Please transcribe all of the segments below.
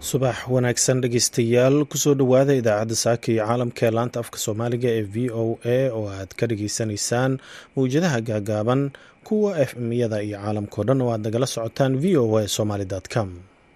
subax wanaagsan dhegeystayaal kusoo dhowaada idaacadda saaka iyo caalamka ee laanta afka soomaaliga ee v o a oo aad ka dhageysanaysaan mawjadaha gaagaaban kuwa f m-yada iyo caalamkao dhan oo aad nagala socotaan v o a somaly com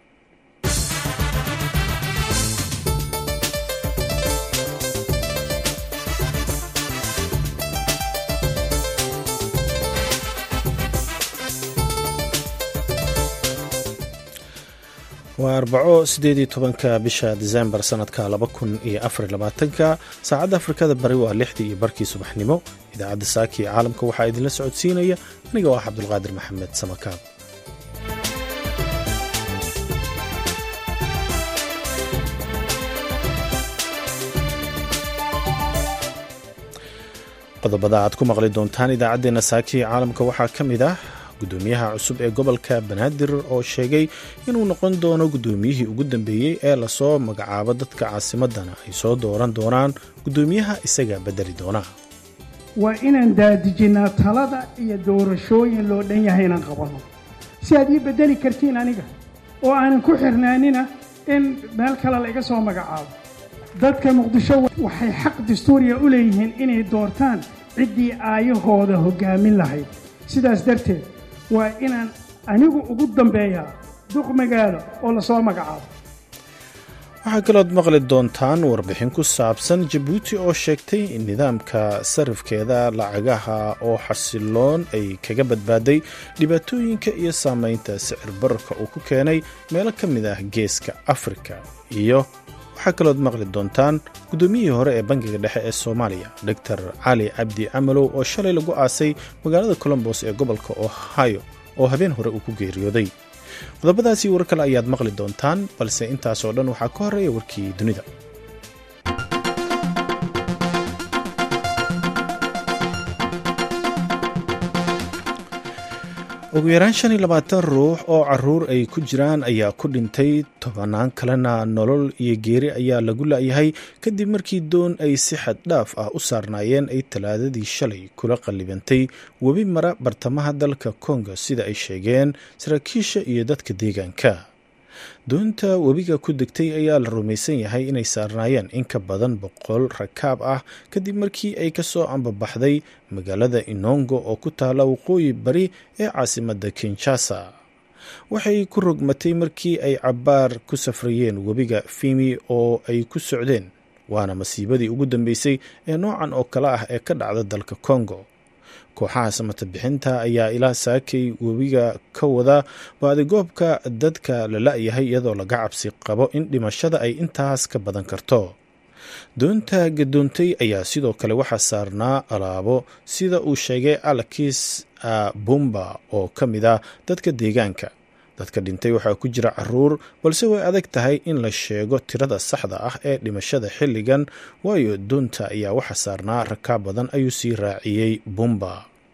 waa arbaco sideed iyo tobanka bisha disembar sanadka laba kun iyo afar labaatanka saacadda afrikada bari waa lixdii iyo barkii subaxnimo idaacadda saaki ee caalamka waxaa idinla socodsiinaya aniga oo ah cabdulqaadir maxamed samakaab qodobada aad ku maqli doontaan idaacaddeenna saaki ee caalamka waxaa ka mid ah gudoomiyaha cusub ee gobolka banaadir oo sheegay inuu noqon doono gudoomiyihii ugu dambeeyey ee lasoo magacaabo dadka caasimadana ay soo dooran doonaan gudoomiyaha isaga bedeli doona waa inaan daadijinnaa talada iyo doorashooyin loo dhan yahay inaan qabanno si aad ii beddeli kartiin aniga oo aanan ku xirnaanina in meel kale laiga soo magacaabo dadka muqdisho waxay xaq dastuuriya u leeyihiin inay doortaan ciddii aayahooda hoggaamin lahayd sidaas darteed waa inaan anigu ugu dambeeyaa duq magaalo oo lasoo magacaabo waxaa kalood maqli doontaan warbixin ku saabsan jabuuti oo sheegtay in nidaamka sarifkeeda lacagaha oo xasiloon ay kaga badbaaday dhibaatooyinka iyo saameynta sicir bararka uu ku keenay meelo ka mid ah geeska afrika iyo waxaa kalood maqli doontaan guddoomiyihii hore ee bangiga dhexe ee soomaaliya doctor cali cabdi camalow oo shalay lagu aasay magaalada colombos ee gobolka ohio oo habeen hore uu ku geeriyooday qodobadaasi war kale ayaad maqli doontaan balse intaasoo dhan waxaa ka horeeya warkii dunida ugu yaraan shan iyo labaatan ruux oo caruur ay ku jiraan ayaa ku dhintay tobanaan kalena nolol iyo geeri ayaa lagu la'yahay kadib markii doon ay si xad dhaaf ah u saarnaayeen ay talaadadii shalay kula qallibantay webi mara bartamaha dalka kongo sida ay sheegeen saraakiisha iyo dadka deegaanka doonta webiga ku degtay ayaa la rumaysan yahay inay saarnaayeen in ka badan boqol rakaab ah kadib markii ay ka soo ambabaxday magaalada inongo oo ku taala waqooyi bari ee caasimadda kinshasa waxay ku rogmatay markii ay cabbaar ku safrayeen webiga fimi oo ay ku socdeen waana masiibadii ugu dambeysay ee noocan oo kale ah ee ka dhacda dalka kongo kooxaha samata bixinta ayaa ilaa saakay webiga ka wada baadigoobka dadka la la'yahay iyadoo laga cabsi qabo in dhimashada ay intaas ka badan karto doonta gadoontay ayaa sidoo kale waxaa saarnaa alaabo sida uu sheegay alakis bumba oo ka mid ah dadka deegaanka dadka dhintay waxaa ku jira caruur balse way adag tahay in la sheego tirada saxda ah ee dhimashada xilligan waayo doonta ayaa waxa saarnaa rakaab badan ayuu sii raaciyey bumba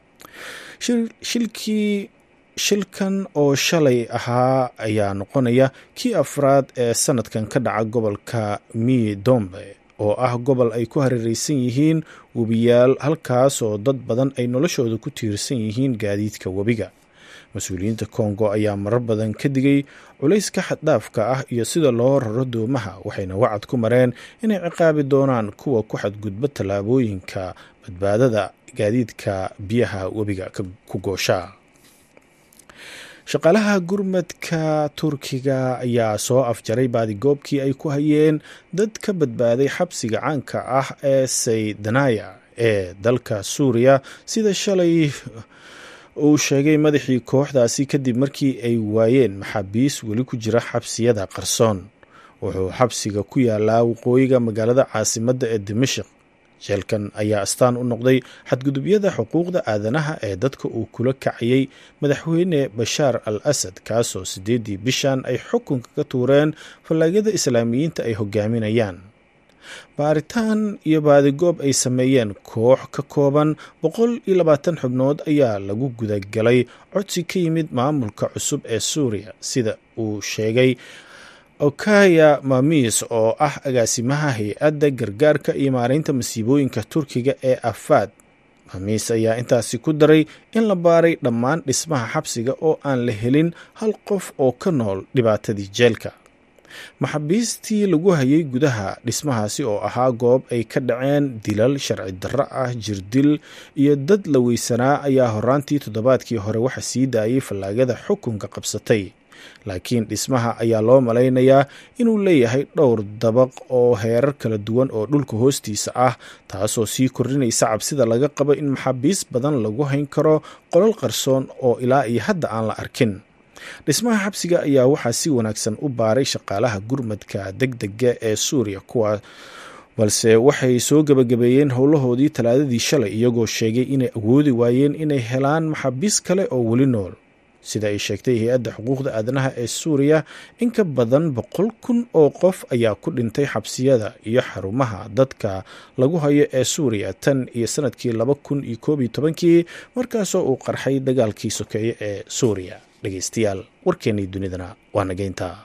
shilkii shilkan oo shalay ahaa ayaa noqonaya kii afraad ee sanadkan ka dhaca gobolka midombe oo ah gobol ay ku hareereysan yihiin webiyaal halkaas oo dad badan ay noloshooda ku tiirsan yihiin gaadiidka webiga mas-uuliyiinta kongo ayaa marar badan ka digay culayska xaddhaafka ah iyo sida loo raro doomaha waxayna wacad ku mareen inay ciqaabi doonaan kuwa ku xadgudba tallaabooyinka badbaadada gaadiidka biyaha webiga ku goosha shaqaalaha gurmadka turkiga ayaa soo afjaray baadigoobkii ay ku hayeen dad ka badbaaday xabsiga caanka ah ee saydanaya ee dalka suuriya sida shalay uu sheegay madaxii kooxdaasi kadib markii ay waayeen maxaabiis weli ku jira xabsiyada qarsoon wuxuu xabsiga ku yaalaa waqooyiga magaalada caasimadda ee dimashik jeelkan ayaa astaan u noqday xadgudubyada xuquuqda aadanaha ee dadka uu kula kacayay madaxweyne bashaar al asad kaasoo siddeeddii bishan ay xukunka ka tuureen fallaagada islaamiyiinta ay hogaaminayaan baaritaan iyo baadigoob ay sameeyeen koox ka kooban boqol iyo labaatan xubnood ayaa lagu gudagalay codsi ka yimid maamulka cusub ee suuriya sida uu sheegay okaya mamis oo ah agaasimaha hay-adda gargaarka iyo maareynta masiibooyinka turkiga ee afaad mamis ayaa intaasi ku daray in la baaray dhammaan dhismaha xabsiga oo aan la helin hal qof oo ka nool dhibaatadii jeelka maxaabiistii lagu hayay gudaha dhismahaasi oo ahaa goob ay ka dhaceen dilal sharci darro ah jirdil iyo dad la weysanaa ayaa horaantii toddobaadkii hore waxa sii daayay fallaagada xukunka qabsatay laakiin dhismaha ayaa loo malaynayaa inuu leeyahay dhowr dabaq oo heerar kala duwan oo dhulka hoostiisa ah taasoo sii kordhinaysa cabsida laga qabo in maxaabiis badan lagu hayn karo qolal qarsoon oo ilaa iyo hadda aan la arkin dhismaha xabsiga ayaa waxaa si wanaagsan u baaray shaqaalaha gurmadka deg dega ee suuriya kuwa balse waxay soo gebagabeeyeen howlahoodii talaadadii shalay iyagoo sheegay inay awoodi waayeen inay helaan maxaabiis kale oo weli nool sida ay sheegtay hay-adda xuquuqda aadanaha ee suuriya in ka badan boqol kun oo qof ayaa ku dhintay xabsiyada iyo xarumaha dadka lagu hayo ee suuriya tan iyo sanadkii laba kun iyo koob iyo tobankii markaasoo uu qarxay dagaalkii sokeeye ee suuriya dhegeystayaal warkeennii dunidana waa nageynta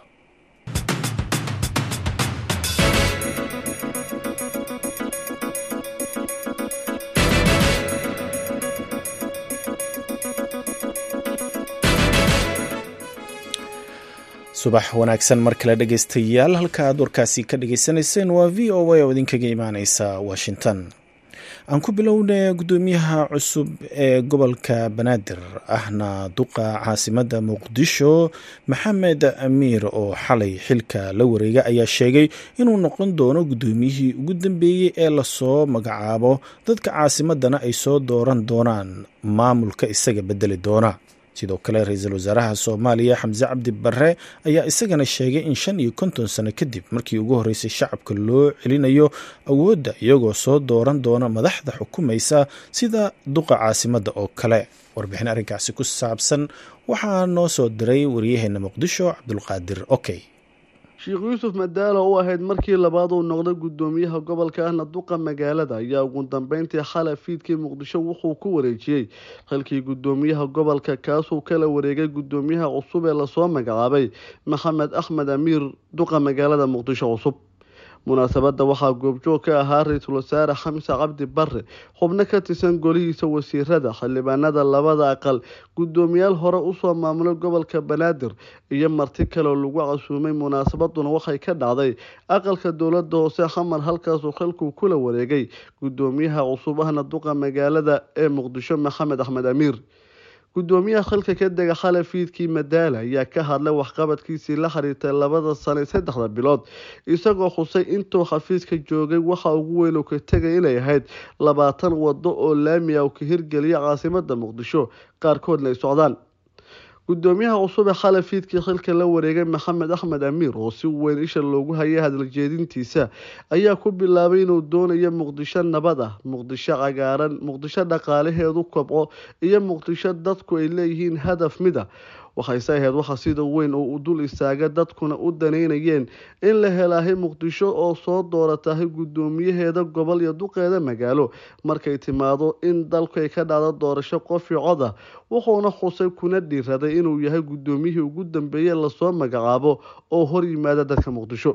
subax wanaagsan mar kale dhegeystayaal halka aad warkaasi ka dhageysanayseen waa v o a oo idinkaga imaaneysa washington aan ku bilowna guddoomiyaha cusub ee gobolka banaadir ahna duqa caasimadda muqdisho maxamed amiir oo xalay xilka la wareega ayaa sheegay inuu noqon doono guddoomiyihii ugu dambeeyey ee lasoo magacaabo dadka caasimadana ay soo dooran doonaan maamulka isaga bedeli doona sidoo kale ra-iisul wasaaraha soomaaliya xamse cabdi barre ayaa isagana sheegay in shan iyo konton sano kadib markii ugu horreysay shacabka loo celinayo awoodda iyagoo soo dooran doona madaxda xukumaysa sida duqa caasimadda oo kale warbixin arrinkaasi ku saabsan waxaa noo soo diray waryaheena muqdisho cabdulqaadir okey sheekh yuusuf madaalo u ahayd markii labaad uu noqday guddoomiyaha gobolka ahna duqa magaalada ayaa ugu dambeyntii xalay fiidkii muqdisho wuxuu ku wareejiyey xilkii guddoomiyaha gobolka kaasuu kala wareegay guddoomiyaha cusub ee lasoo magacaabay maxamed axmed amiir duqa magaalada muqdisho cusub munaasabadda waxaa goobjoog ka ahaa ra-iisul wasaare xamse cabdi barre xubno ka tirsan golihiisa wasiirada xildhibaanada labada aqal guddoomiyaal hore usoo maamulay gobolka banaadir iyo marti kaleoo lagu casuumay munaasabaduna waxay ka dhacday aqalka dowlada hoose xamar halkaasuu xilkuu kula wareegay guddoomiyaha cusub ahna duqa magaalada ee muqdisho maxamed axmed amiir guddoomiyaha xilka ka dega xalay fiidkii madaala ayaa ka hadlay waxqabadkiisii la xiriirtay labada sano saddexda bilood isagoo xusay intuu xafiiska joogay waxa ugu weyn uu ka tegay inay ahayd labaatan wado oo laami ah uu ka hirgeliya caasimada muqdisho qaarkoodna ay socdaan guddoomiyaha cusub ee xalay fiidkii xilka la wareegay maxamed axmed amiir oo si weyn isha loogu hayay hadaljeedintiisa ayaa ku bilaabay inuu doonayo muqdisho nabad ah muqdisho cagaaran muqdisho dhaqaalaheedu kobco iyo muqdisho dadku ay leeyihiin hadaf mid a waxayse ahayd waxa sida weyn oo u dul istaaga dadkuna u daneynayeen in la helaahay muqdisho oo soo dooratahay guddoomiyaheeda gobol iyo duqeeda magaalo markay timaado in dalku ay ka dhacdo doorasho qof iyo cod ah wuxuuna xusay kuna dhiiraday inuu yahay guddoomiyihii ugu dambeeye lasoo magacaabo oo hor yimaada dadka muqdisho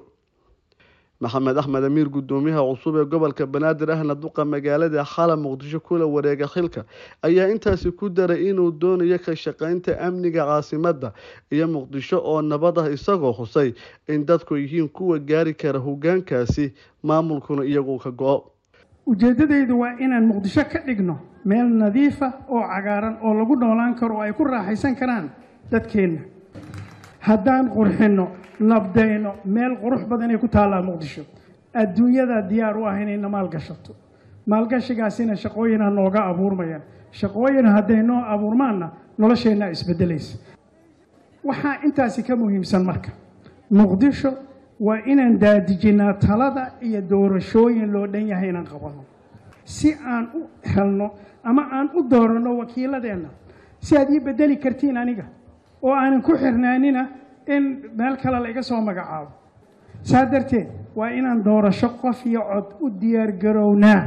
maxamed axmed amiir guddoomiyaha cusub ee gobolka banaadir ahna duqa magaalada xala muqdisho kula wareega xilka ayaa intaasi ku daray inuu doonayo ka shaqeynta amniga caasimadda iyo muqdisho oo nabad ah isagoo xusay in dadku yihiin kuwa gaari kara hogaankaasi maamulkuna iyagu ka go-o ujeeddadaydu waa inaan muqdisho ka dhigno meel nadiifa oo cagaaran oo lagu noolaan karo oo ay ku raaxaysan karaan dadkeenna haddaan qurxinno nabdayno meel qurux badan ay ku taallaa muqdisho adduunyada diyaar u ah inayna maalgashato maalgashigaasina shaqooyina nooga abuurmayaan shaqooyin hadday noo abuurmaanna nolosheenna isbedelaysa waxaa intaasi ka muhiimsan marka muqdisho waa inaan daadijinnaa talada iyo doorashooyin loo dhan yahay inaan qabanno si aan u helno ama aan u dooranno wakiiladeenna si aad ii bedeli kartiin aniga oo aanan ku xirnaanina in meel kale la iga soo magacaabo saa darteed waa inaan doorasho qof iyo cod u diyaargarownaa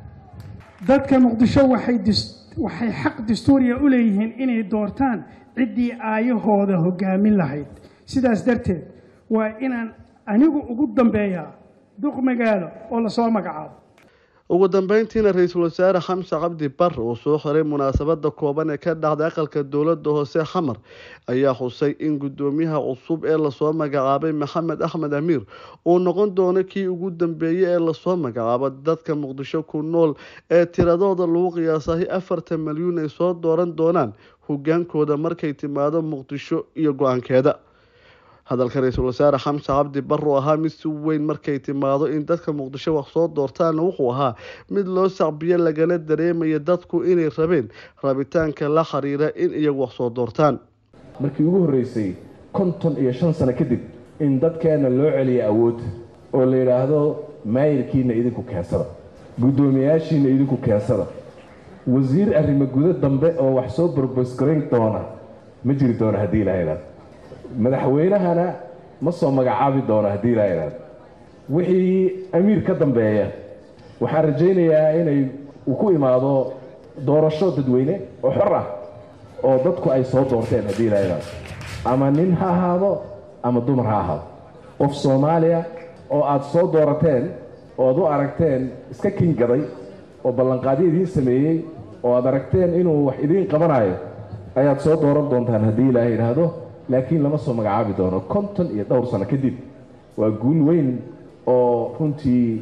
dadka muqdisho waxay waxay xaq dastuuriya u leeyihiin inay doortaan ciddii aayahooda hoggaamin lahayd sidaas darteed waa inaan anigu ugu dambeeyaa duq magaalo oo lasoo magacaabo ugu dambeyntiina ra-iisul wasaare xamse cabdi bare uu soo xiray munaasabada kooban ee ka dhacday aqalka dowlada hoose xamar ayaa xusay in gudoomiyaha cusub ee lasoo magacaabay maxamed axmed amiir uu noqon doono kii ugu dambeeyey ee lasoo magacaabo dadka muqdisho ku nool ee tiradooda lagu qiyaasahay afartan milyuun ay soo dooran doonaan hogaankooda markay timaado muqdisho iyo go-aankeeda hadalka ra-iisul wasaare xamse cabdi bare uu ahaa mid si weyn markay timaado in dadka muqdisho wax soo doortaana wuxuu ahaa mid loo sacbiyo lagana dareemaya dadku inay rabeen rabitaanka la xiriira in iyagu wax soo doortaan markii ugu horreysay konton iyo shan sano kadib in dadkeenna loo celiya awood oo la yidhaahdo maayirkiina idinku keensada guddoomiyayaashiina idinku keensada wasiir arrimo gudo dambe oo wax soo borbosgarayn doona ma jiri doono haddii ilaha idhaado madaxweynahana ma soo magacaabi doono haddii ilaha idhaado wixii amiir ka dambeeya waxaan rajaynayaa inay uu ku imaado doorasho dadweyne oo xor ah oo dadku ay soo doorteen haddii ilaha idhaado ama nin ha ahaado ama dumar ha ahaado qof soomaaliya oo aada soo doorateen oo aad u aragteen iska kingaday oo ballanqaadyo idiin sameeyey oo aad aragteen inuu wax idiin qabanayo ayaad soo dooran doontaan haddii ilaaha idhaahdo laakiin lama soo magacaabi doono konton iyo dhowr sano kadib waa guul weyn oo runtii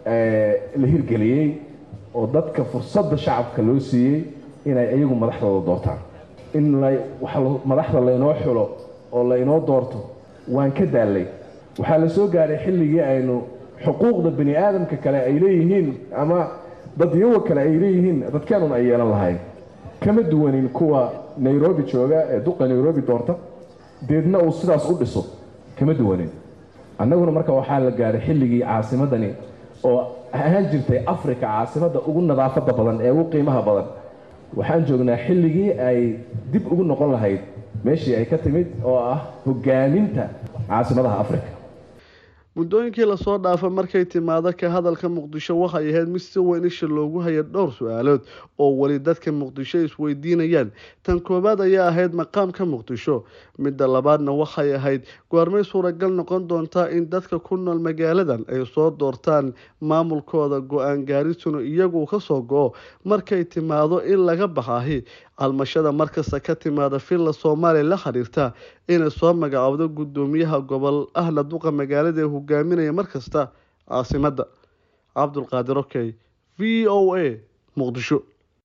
la hirgeliyey oo dadka fursadda shacabka loo siiyey inay iyagu madaxdooda doortaan in madaxda laynoo xulo oo laynoo doorto waan ka daallay waxaa la soo gaadhay xilligii aynu xuquuqda bani aadamka kale ay leeyihiin ama dadyawa kale ay leeyihiin dadkeenun ay yeelan lahayn kama duwanin kuwa nairobi jooga ee duqa nairobi doorta deedna uu sidaas u dhiso kama duwanin annaguna marka waxaa la gaadhay xilligii caasimadani oo ahaan jirtay africa caasimadda ugu nadaafadda badan ee ugu qiimaha badan waxaan joognaa xilligii ay dib ugu noqon lahayd meeshii ay ka timid oo ah hogaaminta caasimadaha africa muddooyinkii lasoo dhaafay markay timaado ka hadalka muqdisho waxay ahayd mid si weyn isha loogu haya dhowr su-aalood oo weli dadka muqdisho isweydiinayaan tan koowaad ayaa ahayd maqaamka muqdisho midda labaadna waxay ahayd goormay suuragal noqon doontaa in dadka ku nool magaaladan ay soo doortaan maamulkooda go-aan gaarisuna iyagu ka soo go-o markay timaado in laga baxahi calmashada markasta ka timaada villa soomaaliya la xiriirta inay soo magacaabdo guddoomiyaha gobol ahna duqa magaalada ee hogaaminaya markasta caasimadda cabdulqaadir okey v o a muqdisho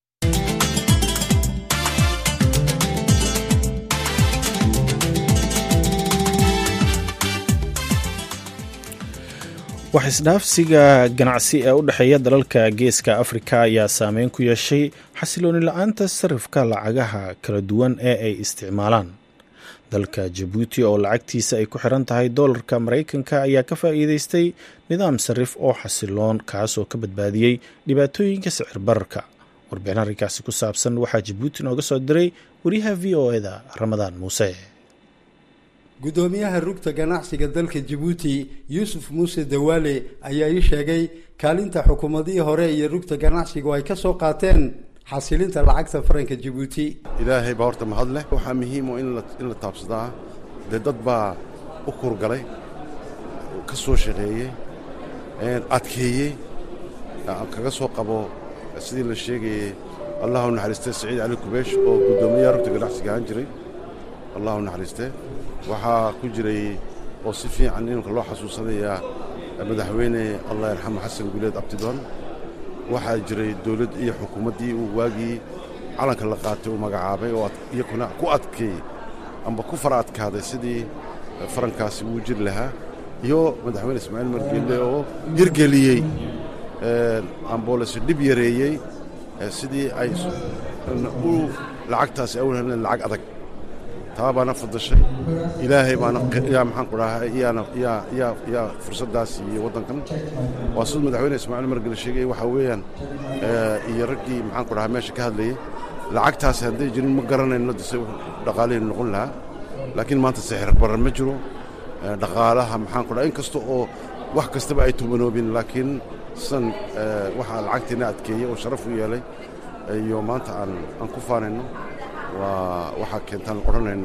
wax isdhaafsiga ganacsi ee u dhexeeya dalalka geeska afrika ayaa saameyn ku yeeshay xasilooni la-aanta sarifka lacagaha kala duwan ee ay isticmaalaan dalka jabuuti oo lacagtiisa ay ku xiran tahay doolarka maraykanka ayaa ka faa'iideystay nidaam sarif oo xasiloon kaasoo ka badbaadiyey dhibaatooyinka sicir bararka warbixin arrinkaasi ku saabsan waxaa jabuuti nooga soo diray wariyaha v o eda ramadaan muuse guddoomiyaha rugta ganacsiga dalka jabuuti yuusuf muuse dawaale ayaa ii sheegay kaalinta xukuumadihii hore iyo rugta ganacsigu ay ka soo qaateen xasilinta lacagta faranka jabuuti ilaahay baa horta mahad leh waxaa muhiimo in la taabsadaa dee dad baa u kurgalay ka soo shaqeeyey adkeeyey kaga soo qabo sidii la sheegayey allahu naxariistee saciid cali kubeesh oo guddoomiyaha rugta ganacsiga ahaan jiray allahu naxariistee waxaa ku jiray oo si fiican iminka loo xasuusanayaa madaxweyne allah yarxamo xasan guuleed abtidoon waxaa jiray dowladd iyo xukuumaddii uu waagii calanka la qaatay uu magacaabay oo iyakuna ku adkeey amba ku fara adkaaday sidii farankaasi uu jiri lahaa iyo madaxweyne ismaaciil margeelle oo hirgeliyey amboolese dhib yareeyey sidii ay u lacagtaasi awlhelen lacag adag taa baana fadashay ilaahay baana yaa maxaan ku dhahay iyaana yaa yaa yaa fursaddaas iyo waddankan waa siduu madaxweyne ismaaciil margele sheegay waxaa weeyaan iyo raggii maxaan ku dhahay meesha ka hadlayay lacagtaasi hadday jirin ma garanayno dise dhaqaalihii noqon lahaa laakiin maanta sixir barar ma jiro dhaqaalaha maxaan ku dhahay in kasta oo wax kastaba ay tumanoobin laakiin sidan waxaa lacagtiina adkeeyey oo sharaf u yeelay iyo maanta aan aan ku faanayno waa waxaa keentaan odhanaynaa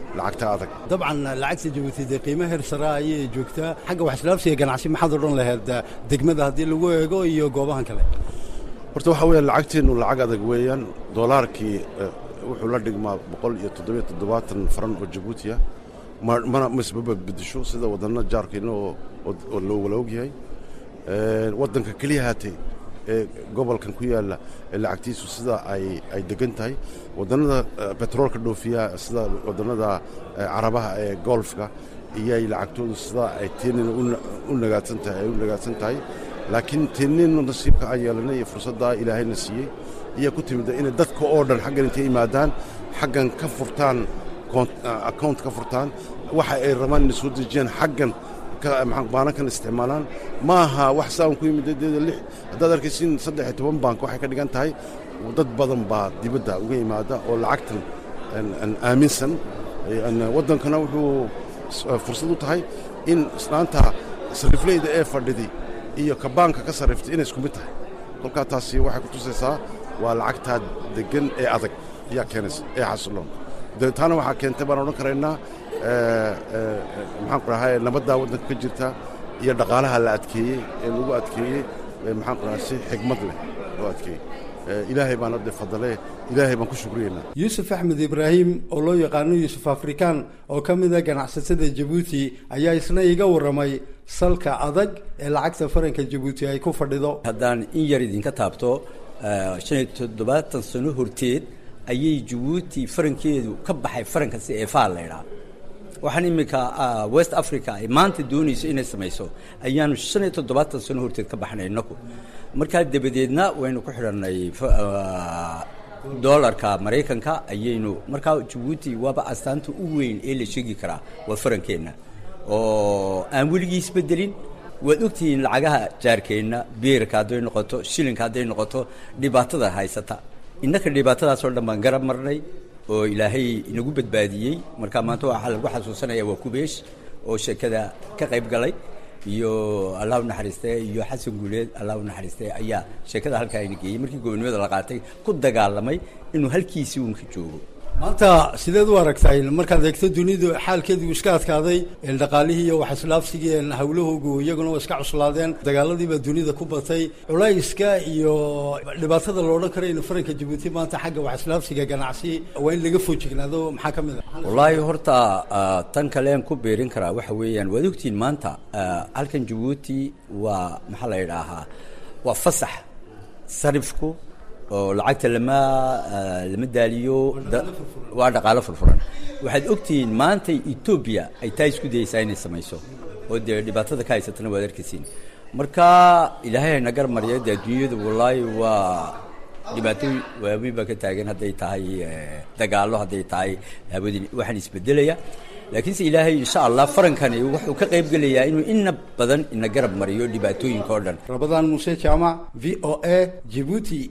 lacagta adag dabcan lacagta jabuuti dee qiimo heer sare ayay joogtaa xagga waxslaabsiga ganacsi maxaad odhan lahayd degmada haddii lagu eego iyo goobahan kale horta waxaa weeyaan lacagteennu lacag adag weeyaan doolaarkii wuxuu la dhigmaa boqol iyo toddobiyo toddobaatan faran oo jabuutiya mana masbaba bedesho sida waddanna jaarkeenna oo loogala ogyahay waddanka keliya haatee ee gobolkan ku yaalla ee lacagtiisu sida ay degan tahay waddannada betroolka dhoofiya sida waddannada carabaha ee golfka iyay lacagtoodu sida ay teenina u nagaadsan tahay ay u nagaadsan tahay laakiin teeninu nasiibka aan yeelanay iyo fursaddaa ilaahayna siiyey ayaa ku timida inay dadka oo dhan xaggan intay yimaadaan xaggan ka furtaan account ka furtaan waxa ay rabaan inay soo dejiyaan xaggan baanankan isticmaalaan ma aha wax saan ku yimid deeda lix haddaad arkaysin saddex iyo toban bank waxay ka dhigan tahay dad badan baa dibadda uga yimaada oo lacagtan aaminsan waddankana wuxuu fursad u tahay in islaanta sarifleyda ee fadhiday iyo ka baanka ka sarriftay inay isku mid tahay kolkaa taasi waxay ku tusaysaa waa lacagtaa deggan ee adag ayaa keenaysa ee xasiloon taana waxaa keentay baan odhan karaynaa maxaan ku dhahay nabaddaa waddanka ka jirta iyo dhaqaalaha la adkeeyey ee lagu adkeeyey maxaan ku dhahay si xigmad leh loo adkeeyey ilaahay baan hadde fadale ilaahay baan ku shukriyeynaa yuusuf axmed ibraahim oo loo yaqaano yuusuf afrikaan oo ka mid a ganacsatada jabuuti ayaa isna iga warramay salka adag ee lacagta faranka jabuuti ay ku fadhido haddaan in yar idinka taabto shan iyo toddobaatan sano horteed ayay jabuuti farankeedu ka baxay faranka si eefaa laydhaa waxaan iminka west africa ay maanta doonayso inay samayso ayaanu shan iyo toddobaatan sano horteed ka baxnay inaku markaa dabadeedna waynu ku xidhanay dolarka maraykanka ayaynu markaa jabuuti waaba astaanta u weyn ee la sheegi karaa waa farankeenna oo aan weligii isbedelin waad ogtihiin lacagaha jaarkeenna beerka hadday noqoto shilinka hadday noqoto dhibaatada haysata innaka dhibaatadaasoo dhan baan garab marnay oo ilaahay inagu badbaadiyey marka maanta waxaa lagu xasuusanaya waa kubeesh oo sheekada ka qayb galay iyo allah u naxariiste iyo xasan guuleed allah u naxariiste ayaa sheekada halkaa ina geeyey markii gobonimada la qaatay ku dagaalamay inuu halkiisii uunka joogo maanta sideed u aragtay markaad eegto dunidu xaalkeedu iska adkaaday dhaqaalihii iyo waxislaafsigii hawlahoogu iyaguna waa iska cuslaadeen dagaaladiibaa dunida ku batay culayska iyo dhibaatada la odhan kara in faranka jabuuti maanta xagga waxislaafsiga ganacsi waa in laga foojignaado maxaa ka mid a wallaahi horta tan kalean ku beerin karaa waxa weeyaan waad ogtihiin maanta halkan jabuuti waa maxaa la yidhaahaa waa fasax sarifku oo lacagta lama lama daaliyo waa dhaqaalo furfuran waxaad ogtihiin maanta etoobiya ay taa isku dayeysaa inay samayso oo dee dhibaatada ka haysatana waad arkaysiin marka ilaahay hayna gar mariya dee adduunyadu wallaahi waa dhibaato waaweyn baa ka taagan hadday tahay dagaallo hadday tahay hawadii waxaan isbedelaya laakiinse ilaahay insha allah farankani wuxuu ka qayb gelayaa inuu ina badan ina garab mariyo dhibaatooyinka oo dhan rabadaan muuse jaamac v o a jibuuti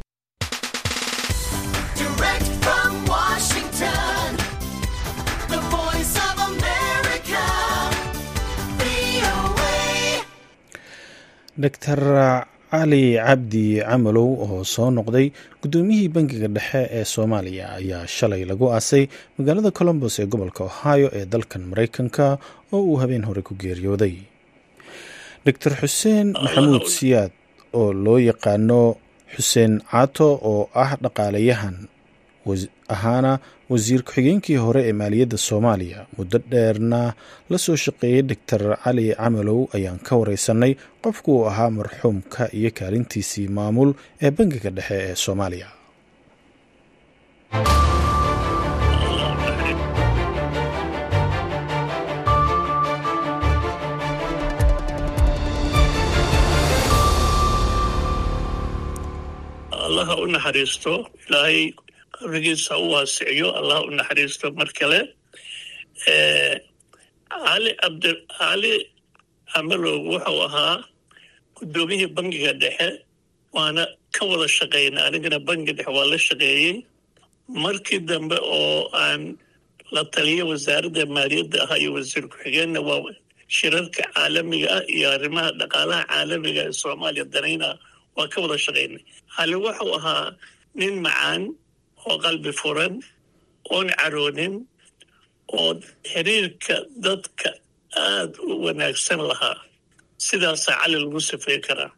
doctor cali cabdi camalow oo soo noqday guddoomiyihii bangiga dhexe ee soomaaliya ayaa shalay lagu aasay magaalada colombos ee gobolka ohio ee dalkan maraykanka oo uu habeen hore ku geeriyooday doctor xuseen maxamuud siyaad oo loo yaqaano xuseen caato oo ah dhaqaalayahan ahaana wasiir ku-xigeenkii hore ee maaliyadda soomaaliya muddo dheerna la soo shaqeeyey doctor cali camalow ayaan ka wareysanay qofku uu ahaa marxuumka iyo kaalintiisii maamul ee bangiga dhexe ee soomaaliya allaha u naxariisto ilaahay qabrigiisa u waasiciyo allah u naxariisto mar kale cali abdi cali camalow wuxuu ahaa guddoomiyihii bangiga dhexe waana ka wada shaqaynay anigana bangiga dhexe waa la shaqeeyey markii dambe oo aan la taliya wasaaradda maaliyadda ahaa iyo wasiir ku-xigeenna waa shirarka caalamiga ah iyo arrimaha dhaqaalaha caalamiga ee soomaaliya danayna waa ka wada shaqaynay cali wuxuu ahaa nin macaan oo qalbi furan oon caroonin oo xiriirka dadka aada u wanaagsan lahaa sidaasaa cali lagu safey karaa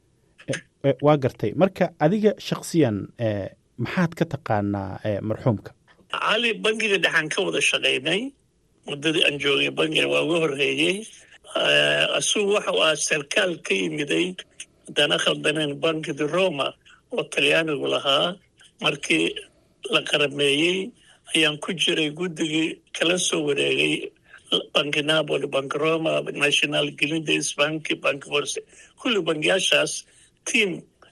waa gartay marka adiga shaksiyan maxaad ka taqaanaa marxuumka cali bangiga dhexaan ka wada shaqaynay muddadii aan joogay bangiga waa uga horreeyey asugu waxa uu ahaa sarkaal ka yimiday haddana khaldaneen bankidi roma oo talyaanigu lahaa markii la qarameeyey ayaan ku jiray guddigii kala soo wareegay banki napoli bank roma national glindes banki bank force kulli bangiyaashaas tiam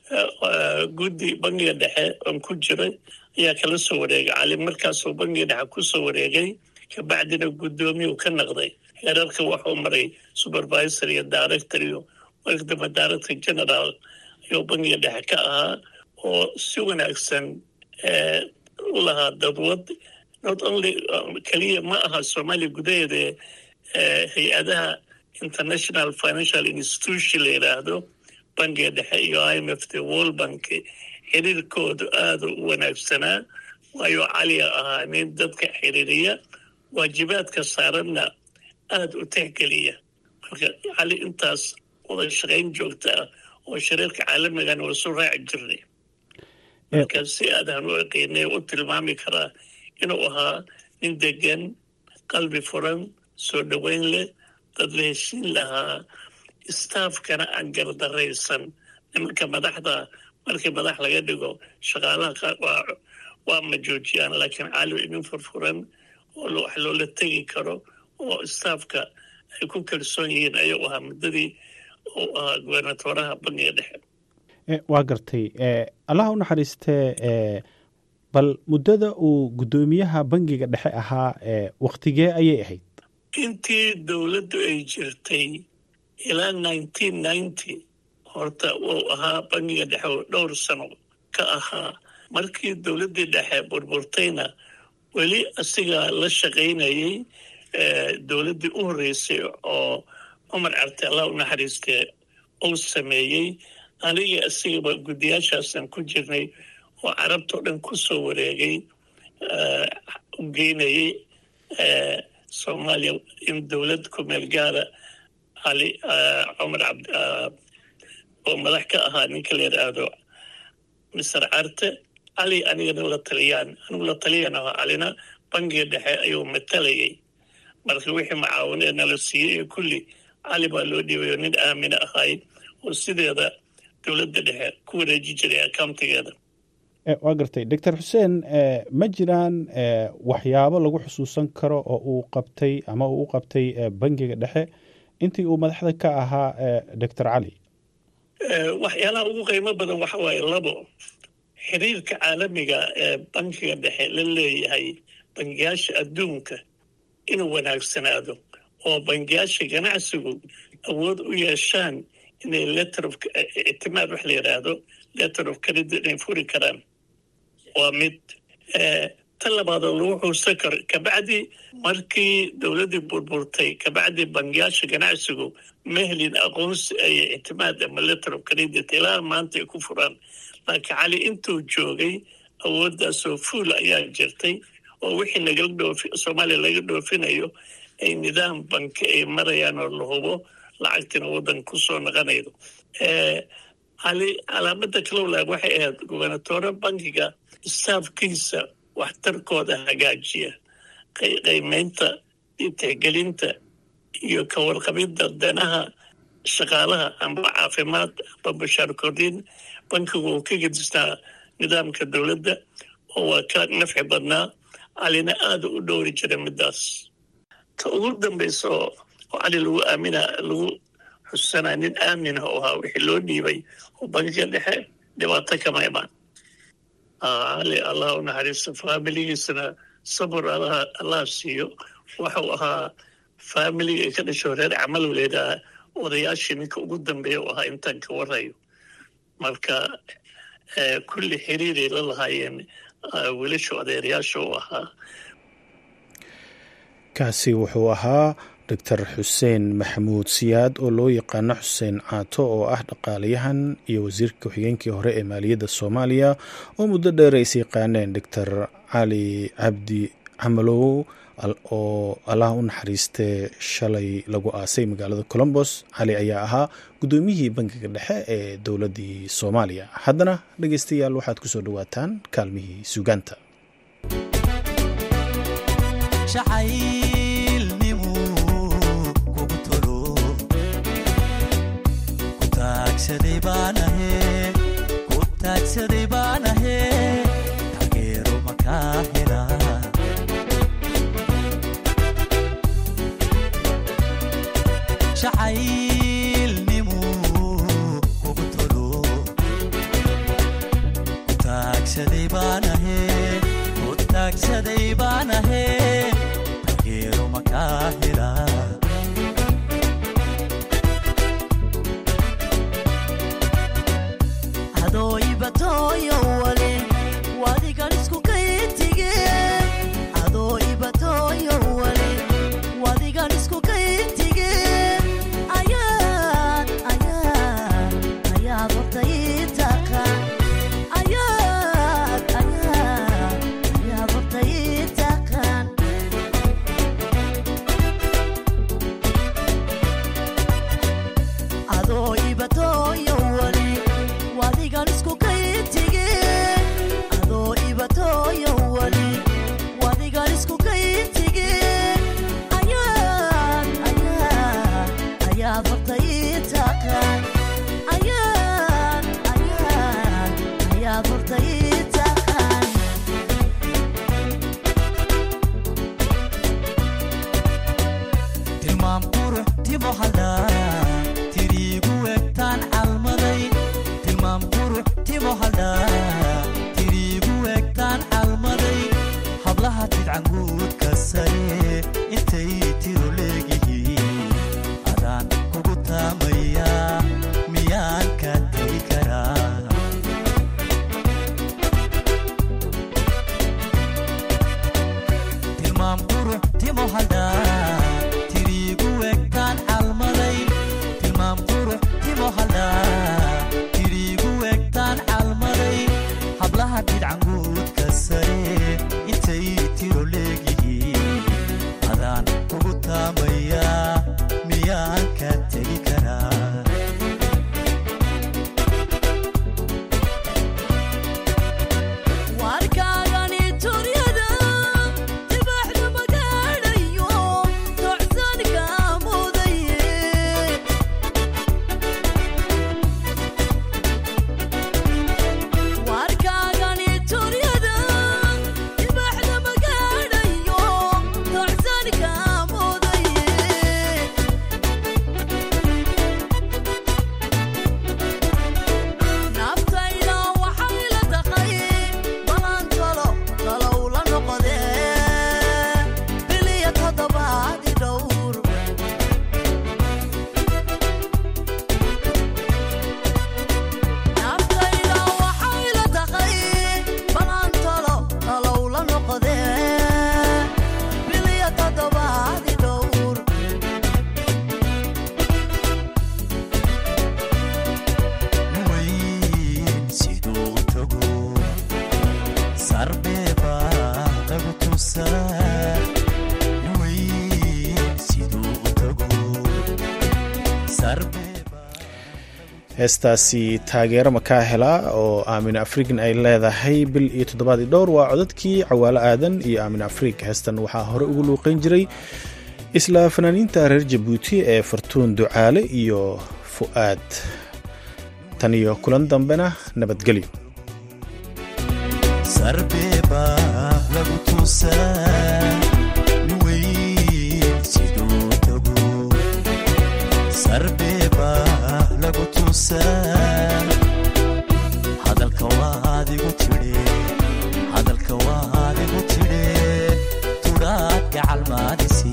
guddi bangiga dhexe oon ku jiray ayaa kala soo wareegay cali markaasuu bangiga dhexe ku soo wareegay kabacdina guddoomiyu ka naqday heerarka waxuu maray supervisor iyo director iyo markadamba director general ayuu bangiga dhexe ka ahaa oo si wanaagsan u lahaa dadwad not only keliya ma aha soomaaliya gudaheeda hay-adaha international financial institution la yidhaahdo bangiga dhexe iyo i m f t world bank xiriirkoodu aada u wanaagsanaa waayo caliga ahaa nin dadka xiriiriya waajibaadka saaranna aada u tixgeliya marka cali intaas wada shaqayn joogta ah oo shariirka caalamigana waa su raaci jirnay marka si aadaan u eqeynay u tilmaami karaa inuu ahaa nin degan qalbi furan soo dhoweyn leh dad la heshiin lahaa staafkana aan gardaraysan nimanka madaxda markii madax laga dhigo shaqaalaha qaar waa ma joojiyaan laakiin cali inin furfuran oo wax loola tegi karo oo staafka ay ku kalsoon yihiin ayuu ahaa muddadii uu ahaa gubernatoraha bangiga dhexe waa gartay allaha u naxariistee bal muddada uu guddoomiyaha bangiga dhexe ahaa waktigee ayay ahayd intii dowladdu ay jirtay ilaa nineteen ninety horta wuu ahaa bangiga dhexe oo dhowr sano ka ahaa markii dowladdii dhexe burburtayna weli asigaa la shaqaynayay dowladdii u horreysay oo cumar carte allah u naxariistee uu sameeyey aniga asigaba guddiyaashaasaan ku jirnay oo carabtao dhan ku soo wareegay u geynayay soomaaliya in dowlad ku meel gaara cali cumar cabd oo madax ka ahaa ninka la yidhaahdo mister carte cali anigana la taliyaan anigu la taliyaan ahaa calina bangiga dhexe ayuu matalayay marka wixii macaawinee nala siiyey iyo kulli cali baa loo dhiibay oo nin aamina ahay oo sideeda dowladda dhexe ku wareeji jiray accountigeeda waa gartay doctor xuseen ma jiraan waxyaabo lagu xusuusan karo oo uu qabtay ama uu u qabtay bangiga dhexe intii uu madaxda ka ahaa doctor cali waxyaalaha ugu qiimo badan waxa waaye labo xiriirka caalamiga ee bankiga dhexe la leeyahay bangiyaasha adduunka inuu wanaagsanaado oo bangiyaasha ganacsigu awood u yeeshaan inay letter of ictimaad wax la yidhaahdo letter of credit inay furi karaan waa mid tan labaadoo lagu xuusan karo kabacdi markii dowladdii burburtay kabacdi bangiyaasha ganacsigu ma helin aqoonsi ay ictimaad ama letter of credit ilaa maanta ay ku furaan laakiin cali intuu joogay awooddaasoo fuul ayaa jirtay oo wixii nagala dhoofi soomaaliya laga dhoofinayo ay nidaam banki ay marayaan oo la hubo lacagtina waddan ku soo naqanaydo cali calaamada kalowlaag waxay ahayd gubernatore bankiga staafkiisa waxtarkooda hagaajiya qiimeynta iyo tixgelinta iyo ka warqabidda danaha shaqaalaha amba caafimaad amba bashaar kordhin bankigu uu ka gedisnaa nidaamka dowladda oo waa ka nafci badnaa calina aada u dhowri jira middaas ta ugu dambaysa oo cali lagu aamina lagu xusanaa nin aaminah oo ahaa wixii loo dhiibay oo bankiga dhexe dhibaato kama imaan cali allah u naxariisto faamiligiisana sabur allah siiyo waxau ahaa faamiliga ay ka dhasho reer camalow leedaha odayaashii ninka ugu dambeeya u ahaa intaan ka warayo marka kulli xiriiray la lahaayeen wiilasha odeerayaasha u ahaa kaasi wuxuu ahaa doctor xuseen maxamuud siyaad oo loo yaqaano xuseen caato oo ah dhaqaalayahan iyo wasiirka ku-xigeenkii hore ee maaliyadda soomaaliya oo muddo dheer ays yaqaaneen doctor cali cabdi camalow oo allaha u naxariistee shalay lagu aasay magaalada colombos cali ayaa ahaa guddoomiyihii bangiga dhexe ee dowladdii soomaaliya haddana dhegeystayaal waxaad kusoo dhawaataan kaalmihii suugaanta heestaasi taageero makaa helaa oo aamin afrikan ay leedahay bil iyo toddobaadii dhowr waa codadkii cawaalo aadan iyo aamin afrig heestan waxaa hore ugu luuqeyn jiray isla fanaaniinta reer jabuuti ee fartuun ducaale iyo fu'aad tan iyo kulan dambena nabadgelyo hadalka waadigu tidhe hadalka waadigu tidhe tudhaad gacalmaadisi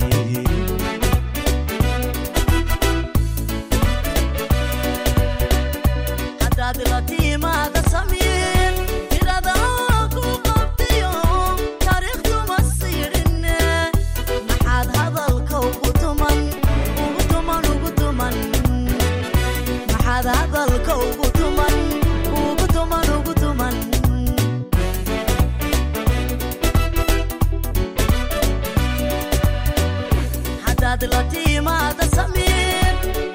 hadaad la tiimaada samiin tirada ku qabtiyo taariikhduma siidhinne maxaad hadalka ugu tuman ugu tuman ugu tuman maxaad hadalka ugu